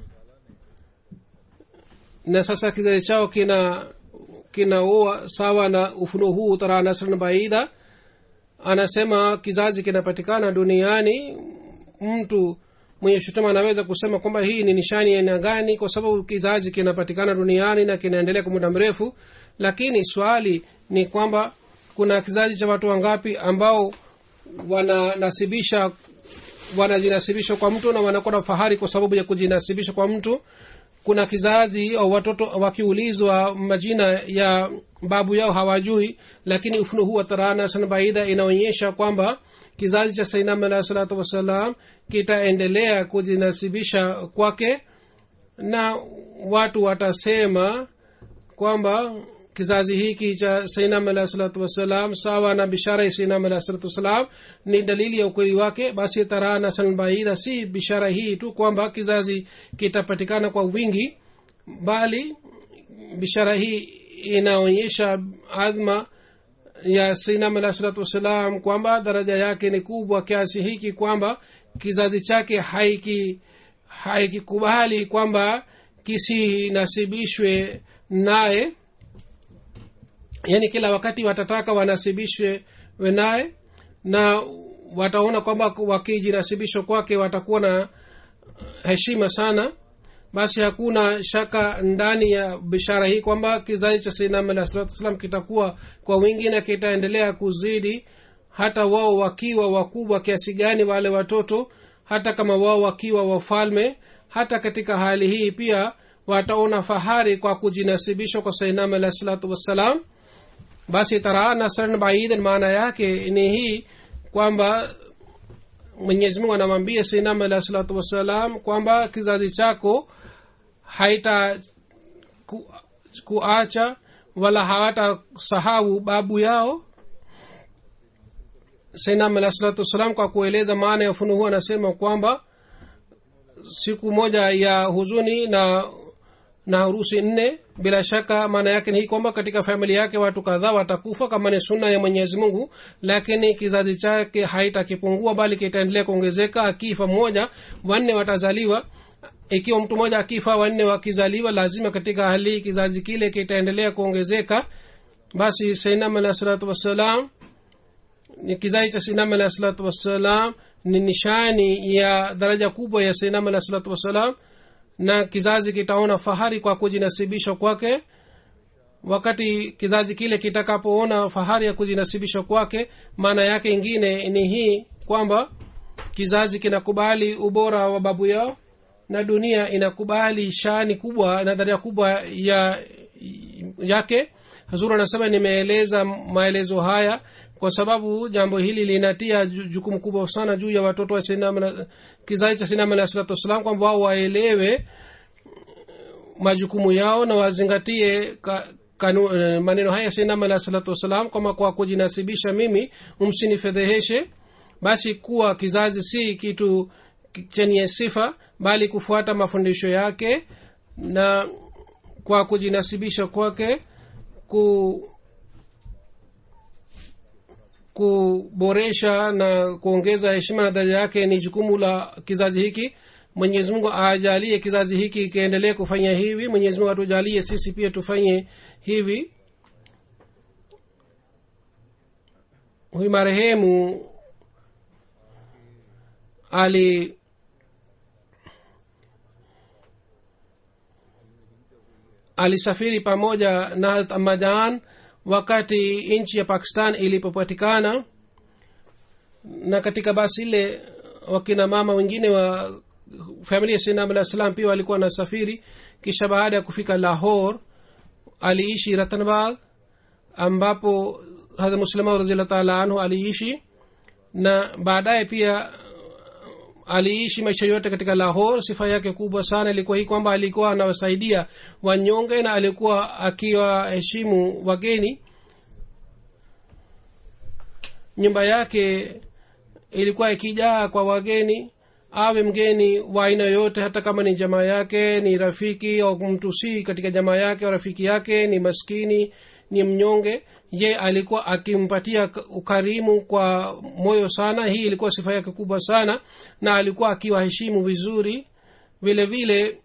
na sasa kizazi chao kina kinaoa sawa na ufunuo huu tara nasran baida anasema kizazi kinapatikana duniani mtu mwenye shutuma anaweza kusema kwamba hii ni nishani ya aina gani kwa sababu kizazi kinapatikana duniani na kinaendelea kwa muda mrefu lakini swali ni kwamba kuna kizazi cha watu wangapi ambao wananasibisha wanajinasibisha kwa mtu na wanakuwa na fahari kwa sababu ya kujinasibisha kwa mtu kuna kizazi au watoto wakiulizwa majina ya babu yao hawajui lakini ufuno huu wa tarana sana baidha inaonyesha kwamba kizazi cha sainam alahi salatu wassalam kitaendelea kujinasibisha kwake na watu watasema kwamba kizazi hiki cha sainam alahi salatu wassalam sawa na bishara ya sainam alahi salatu wassalam ni dalili ya ukweli wake basi tarana sanbaidha si bishara hii tu kwamba kizazi kitapatikana kwa wingi bali bishara hii inaonyesha adhma ya sainam alahi salatu wassalam kwamba daraja yake ni kubwa kiasi hiki kwamba kizazi chake haiki haikikubali kwamba kisinasibishwe naye yaani kila wakati watataka wanasibishwe naye na wataona kwamba wakijinasibishwa kwake watakuwa na heshima sana basi hakuna shaka ndani ya bishara hii kwamba kizazi cha sainam alah salatu wassalam kitakuwa kwa wingi na kitaendelea kuzidi hata wao wakiwa wakubwa kiasi gani wale watoto hata kama wao wakiwa wafalme hata katika hali hii pia wataona fahari kwa kujinasibishwa kwa sainam alah salatu wassalam basi taraa nasran baidan maana yake ni hii kwamba mwenyezi mungu anamwambia sainam alah salatu wassalam kwamba kizazi chako haita ku, kuacha wala hawatasahau babu yao sainam alah salatu wassalam kwa kueleza maana ya ufunuhu anasema kwamba siku moja ya huzuni na na harusi nne bila shaka maana yake ni hii kwamba katika familia yake watu kadhaa watakufa kama ni sunna ya mwenyezi mungu lakini kizazi chake haitakipungua bali kitaendelea kuongezeka akifa mmoja wanne watazaliwa ikiwa mtu mmoja akifa wanne wakizaliwa lazima katika hali hii kizazi kile kitaendelea kuongezeka basi sainam alah salatu wassalam ni kizazi cha sainam alah salatu wassalam ni nishani ya daraja kubwa ya sainam alah salatu wassalam na kizazi kitaona fahari kwa kujinasibisha kwake wakati kizazi kile kitakapoona fahari ya kujinasibisha kwake maana yake ingine ni hii kwamba kizazi kinakubali ubora wa babu yao na dunia inakubali shani kubwa na dharia kubwa ya yake hazuru anasema nimeeleza maelezo haya kwa sababu jambo hili linatia jukumu kubwa sana juu ya watoto wa sinama kizazi cha sinama alah salatu wassalam kwamba wao waelewe majukumu yao na wazingatie ka, kanu, maneno haya sinama alah salatu wassalam kwamba kwa kujinasibisha mimi umsinifedheheshe basi kuwa kizazi si kitu chenye sifa bali kufuata mafundisho yake na kwa kujinasibisha kwake ku kuboresha na kuongeza heshima na daraja yake ni jukumu la kizazi hiki mwenyezi mungu ajalie kizazi hiki kiendelee kufanya hivi mwenyezi mungu atujalie sisi pia tufanye hivi huyu marehemu ali alisafiri pamoja na amajan wakati nchi ya pakistan ilipopatikana na katika basi ile wakina mama wengine wa familia sinam alah salam pia walikuwa wanasafiri kisha baada ya kufika lahor aliishi ratanbag ambapo hadha muslima raziallah taala anhu aliishi na baadaye pia aliishi maisha yote katika lahor sifa yake kubwa sana ilikuwa hii kwamba alikuwa anawasaidia wanyonge na alikuwa akiwaheshimu wageni nyumba yake ilikuwa ikijaa kwa wageni awe mgeni wa aina yoyote hata kama ni jamaa yake ni rafiki au mtu si katika jamaa yake au rafiki yake ni maskini ni mnyonge ye alikuwa akimpatia k- ukarimu kwa moyo sana hii ilikuwa sifa yake kubwa sana na alikuwa akiwaheshimu vizuri vile vile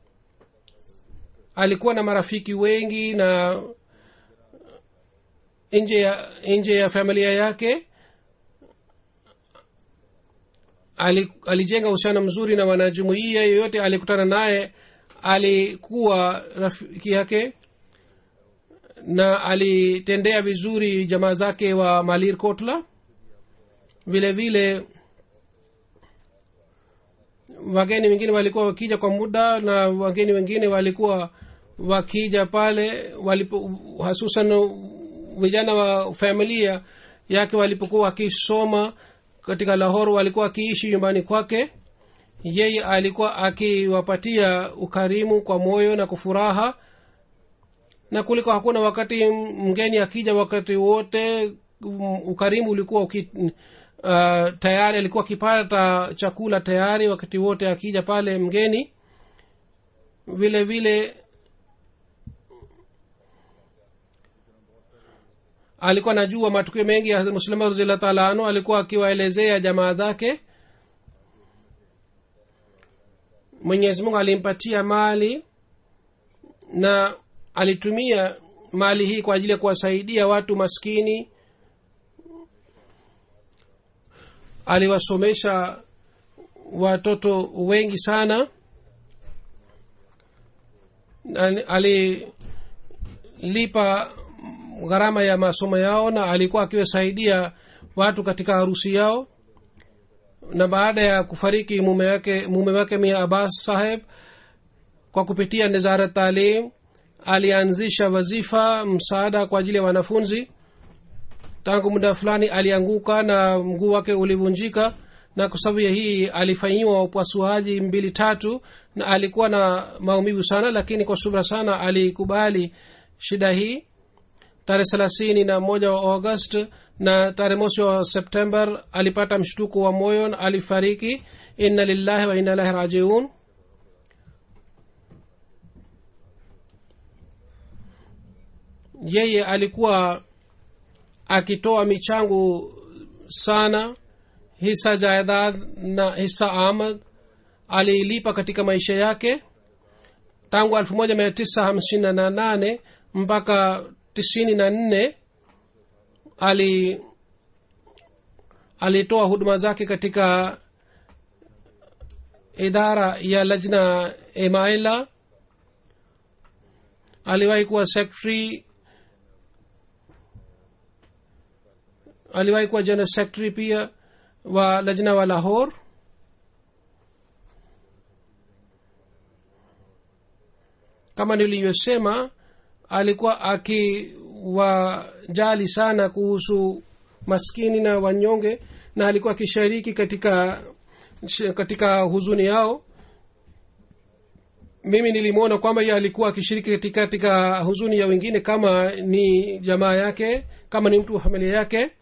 alikuwa na marafiki wengi na nje ya nje ya familia yake ali, alijenga uhusiano mzuri na wanajumuia yoyote alikutana naye alikuwa rafiki yake na alitendea vizuri jamaa zake wa malir kotla vile vile wageni wengine walikuwa wakija kwa muda na wageni wengine walikuwa wakija pale walipo hasusan vijana wa familia yake walipokuwa wakisoma katika lahor walikuwa wakiishi nyumbani kwake yeye alikuwa akiwapatia ukarimu kwa moyo na kufuraha na kuliko hakuna wakati mgeni akija wakati wote um, ukarimu ulikuwa uki, uh, tayari alikuwa akipata chakula tayari wakati wote akija pale mgeni vile vile alikuwa najua matukio mengi ya muslima raziallah taala anhu alikuwa akiwaelezea jamaa zake mwenyezi mungu alimpatia mali na alitumia mali hii kwa ajili ya kuwasaidia watu maskini aliwasomesha watoto wengi sana Na alilipa gharama ya masomo yao na alikuwa akiwasaidia watu katika harusi yao na baada ya kufariki mume wake mume wake mia abbas saheb kwa kupitia nizara talim alianzisha wazifa msaada kwa ajili ya wanafunzi tangu muda fulani alianguka na mguu wake ulivunjika na kwa sababu ya hii alifanyiwa upasuaji mbili tatu na alikuwa na maumivu sana lakini kwa subra sana alikubali shida hii tarehe thelathini na moja wa august na tarehe mosi wa september alipata mshtuko wa moyo na alifariki inna lillahi wa inna ilahi rajiun yeye alikuwa akitoa michango sana hisa jaidad na hisa amad aliilipa katika maisha yake tangu elfu moja mia tisa hamsini na nane mpaka tisini na nne ali alitoa huduma zake katika idara ya lajna emaila aliwahi kuwa secretary aliwahi kuwa general secretary pia wa lajna wa lahor kama nilivyosema alikuwa akiwajali sana kuhusu maskini na wanyonge na alikuwa akishiriki katika katika huzuni yao mimi nilimwona kwamba ye alikuwa akishiriki katika, katika huzuni ya wengine kama ni jamaa yake kama ni mtu wa familia yake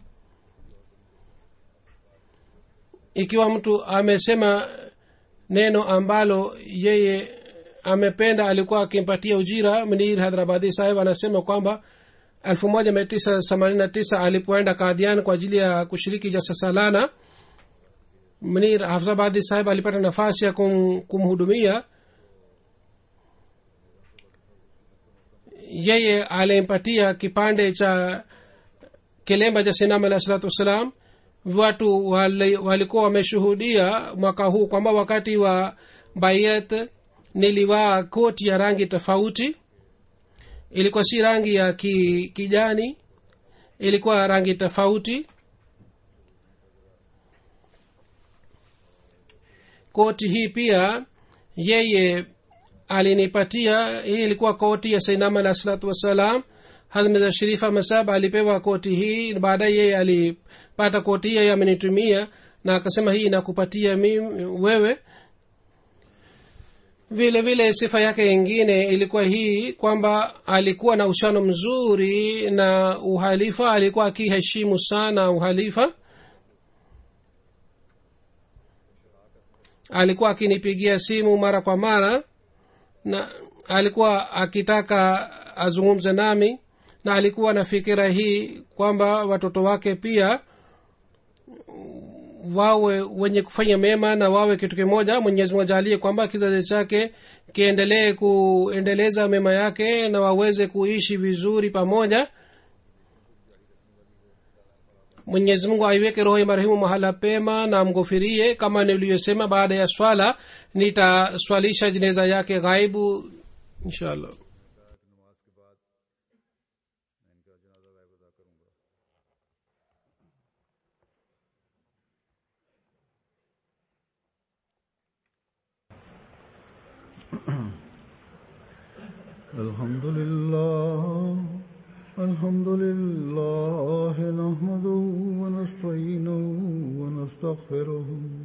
ikiwa mtu amesema neno ambalo yeye amependa alikuwa akimpatia ujira mnir hadrabadi saheb anasema kwamba elfu moja mia tisa themanini na tisa alipoenda kadian kwa ajili ya kushiriki jasasalana mnir hafzabadi saheb alipata nafasi ya kum, kumhudumia yeye alimpatia kipande cha kilemba cha sinam alahi salatu wassalam watu wali, walikuwa wameshuhudia mwaka huu kwamba wakati wa bayet nilivaa koti ya rangi tofauti ilikuwa si rangi ya ki, kijani ilikuwa rangi tofauti koti hii pia yeye alinipatia hii ilikuwa koti ya sainam alah salatu wassalam hazmeza sharifa masab alipewa koti hii baadaye yeye alipata koti hii yeye amenitumia na akasema hii inakupatia mimi wewe vile vile sifa yake ingine ilikuwa hii kwamba alikuwa na uhusiano mzuri na uhalifa alikuwa akiheshimu sana uhalifa alikuwa akinipigia simu mara kwa mara na alikuwa akitaka azungumze nami na alikuwa na fikira hii kwamba watoto wake pia wawe wenye kufanya mema na wawe kitu kimoja mwenyezi mungu ajalie kwamba kizazi chake kiendelee kuendeleza mema yake na waweze kuishi vizuri pamoja mwenyezi mungu aiweke roho ya marehemu mahala pema na mghofirie kama nilivyosema baada ya swala nitaswalisha jeneza yake ghaibu inshallah الحمد لله الحمد لله نحمده ونستعينه ونستغفره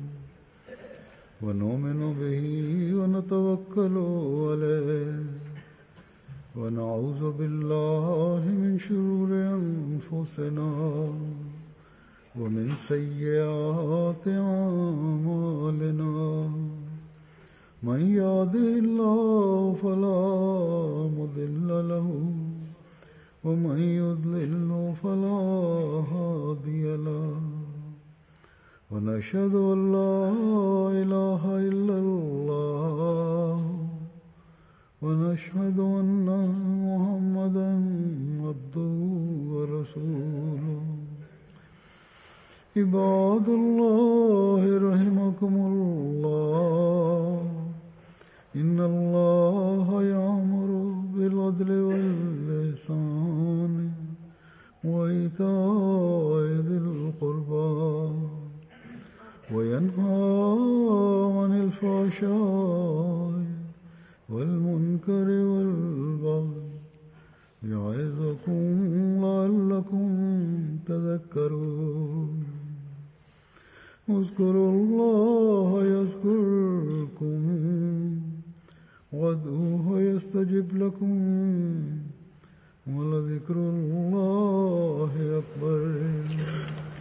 ونؤمن به ونتوكل عليه ونعوذ بالله من شرور أنفسنا ومن سيئات أعمالنا من يهده الله فلا مضل له ومن يضلل فلا هادي له ونشهد ان لا اله الا الله ونشهد ان محمدا عبده ورسوله عباد الله رحمكم الله إن الله يأمر بالعدل واللسان وإيتاء ذي القربى وينهى عن الفحشاء والمنكر والبغي يعظكم لعلكم تذكرون اذكروا الله يذكركم وادعوه يستجب لكم ولذكر الله أكبر